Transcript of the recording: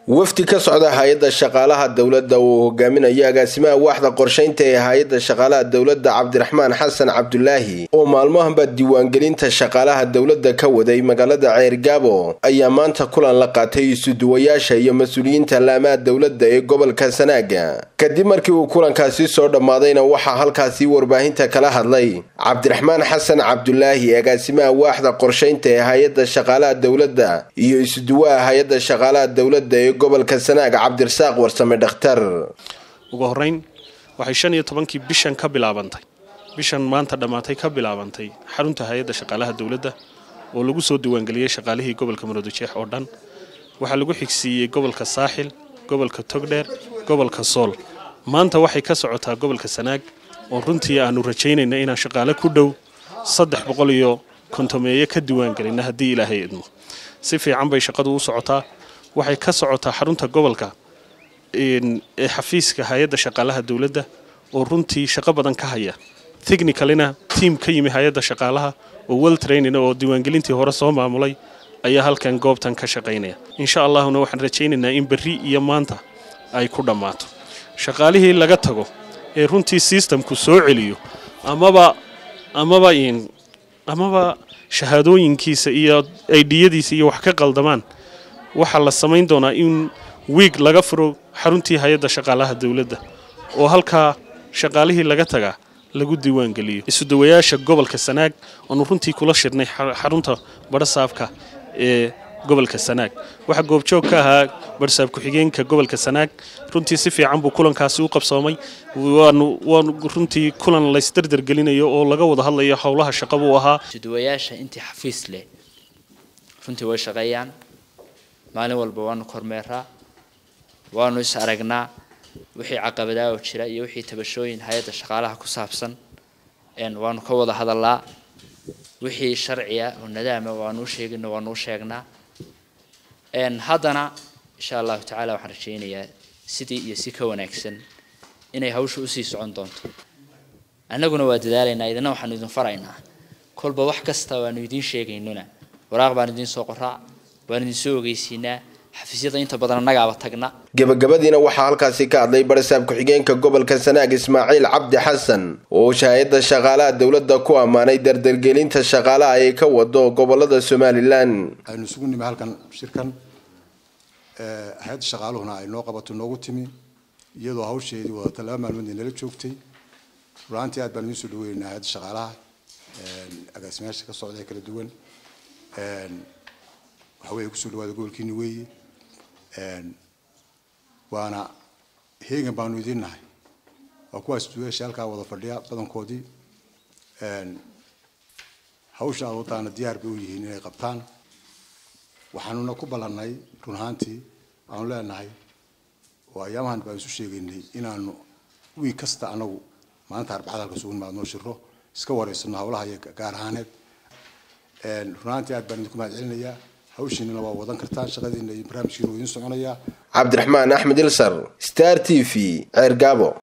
wafdi ka socda hay-adda shaqaalaha dowladda uu hogaaminayo agaasimaha waaxda qorshaynta ee hay-adda shaqaalaha dowladda cabdiraxmaan xasan cabdulaahi oo maalmahanba diiwaangelinta shaqaalaha dowladda ka waday magaalada ceergaabo ayaa maanta kulan la qaatay isuduwayaasha iyo mas-uuliyiinta laamaha dowladda ee gobolka sanaaga kadib markii uu kulankaasi soo dhammaadayna waxaa halkaasi warbaahinta kala hadlay cabdiraxmaan xasan cabdulaahi agaasimaha waaxda qorshaynta ee hay-adda shaqaalaha dowladda iyo isuduwaha hay-adda shaqaalaha dowladda ee gobolka sanaag cabdirasaaq warsame dhakhtar ugu horeyn waxay shan iyo tobankii bishan ka bilaabantay bishan maanta dhammaatay ka bilaabantay xarunta hay-adda shaqaalaha dowladda oo lagu soo diiwaangeliyey shaqaalihii gobolka maroodijeex oo dhan waxaa lagu xigsiiyey gobolka saaxil gobolka togdheer gobolka sool maanta waxay ka socotaa gobolka sanaag oo runtii aanu rajaynayna inaan shaqaale ku dhow saddex boqol iyo kontomeeye ka diiwaangelina haddii ilaahay idmo si fiican bay shaqadu u socotaa waxay ka socotaa xarunta gobolka ee xafiiska hay-adda shaqaalaha dowladda oo runtii shaqo badan ka haya technicalina tiam ka yimi hay-adda shaqaalaha oo well training oo diiwaangelintii hore soo maamulay ayaa halkan goobtan ka shaqaynaya insha allahuna waxaan rajaynaynaa in berri iyo maanta ay ku dhammaato shaqaalihii laga tago ee runtii systemku soo celiyo amaba amaba amaba shahaadooyinkiisa iyo aidiyadiisa iyo wax ka qaldamaan waxaa la samayn doonaa in wiig laga furo xaruntii hay-adda shaqaalaha dowladda oo halkaa shaqaalihii laga tagaa lagu diiwaangeliyo isudawayaasha gobolka sanaag oonu runtii kula shirnay xarunta badhasaabka ee gobolka sanaag waxaa goobjoog ka ahaa badhasaab ku-xigeenka gobolka sanaag runtii si fiican buu kulankaasi u qabsoomay waanu waanu runtii kulan laysdardargelinayo oo laga wada hadlayo howlaha shaqa buu ahaa isudawayaasha intii xafiis leh runtii way shaqeeyaan maalin walba waanu kormeeraa waanu is aragnaa wixii caqabadaa oo jira iyo wixii tabashooyin hay-adda shaqaalaha ku saabsan waanu ka wada hadalaa wixii sharciya oo nadaama waanu u sheegino waanu u sheegnaa haddana insha allahu tacaala waxaan rajaynayaa sidii iyo si ka wanaagsan inay hawsha usii socon doonto annaguna waa dadaalaynaa idina waxaanu idin faraynaa kolba wax kasta waanu idiin sheegaynona waraaq baan idiin soo qoraa waan idin soo ogeysiinaa xafiisyada inta badan annagaaba tagna gebagabadiina waxaa halkaasi ka hadlay barasaab ku-xigeenka gobolka sanaag ismaaciil cabdi xasan oo hay-adda shaqaalaha dowladda ku ammaanay dardargelinta shaqaalaha ay ka wado gobolada somalilan aynu isugu nimi halkan shirkan hay-adda shaqaaluhuna ay noo qabato noogu timi iyadoo hawsheedii wadata laba maalmood nala joogtay rulaantii aad baan idiin soo dhaweynaynaa hay-adda shaqaalaha agaasimayaasha ka socda ee kala duwan waxa weeye kusoo dhawaada gobolkiini weeye waana heegan baanu idiin nahay waa kuwaas duweesha halkaa wada fadhiya badankoodii hawsha aad wadaana diyaar bay u yihiin inay qabtaan waxaanuna ku ballannay run ahaantii aanu leenahay oo ayaamahan baan isu sheegaynay inaanu wiig kasta anagu maalinta arbacada halka sugu nimaadnoo shiro iska wareysano hawlaha iyo gaar ahaaneed run ahaantii aad baan idinku mahad celinayaa hawshiinana waa wadan kartaan shaqadiina iyo barnaamijkiina waa idiin soconayaa cabdiraxmaan axmed ilsar star t v ceergaabo